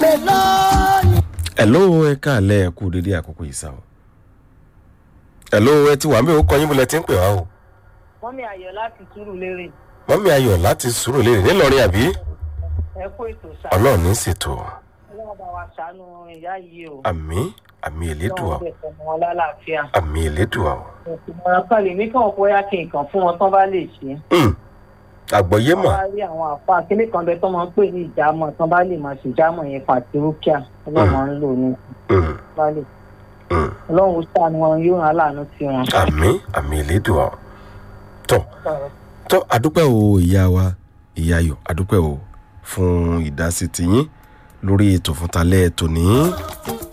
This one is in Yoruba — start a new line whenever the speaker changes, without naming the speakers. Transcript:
pè lónìí.
hello ẹ káàlẹ́ ẹ kú dédé àkókò yìí sá o hello ẹ ti wà mí ò kọ́ yín bọ́lẹ̀ tí ń pè wá o
wọ́n ní ayọ̀ láti túrú lérè
mọ́mí ayọ̀ láti sùúrù lérè nílọrin àbí
ẹ kó ètò ṣá
ọlọ́run ní ṣètò
ọlọ́run bá wa ṣàánú ìyá yìí o
àmì àmì ìlédùá
ọlọ́run bẹ̀ fọmọ wọn lálàáfíà
àmì ìlédùá o
ìmọ̀ràn kan lè ní kí wọ́n bóyá kí nǹkan fún wọn tán bá lè ṣe
Hmm, àgbọ̀yé
wọ́n
mà
bá rí àwọn àfa kíní kan bẹ tó máa ń pè ní ìjámọ̀ tán bá lè máa ṣe ìjámọ̀ yẹn pàtírókíà ọlọ́run máa ń lò ní
Hmm,
bá lè
hmm,
ọlọ́run ó ṣàánú wọn yóò rán aláàánú sí wọn.
àmì àmì ìlédùá o tọ́ tọ́ àdúpẹ́ o ìyá wa ìyá ayọ̀ àdúpẹ́ o fún ìdásí tiyín lórí ètò fún talẹ́ tòní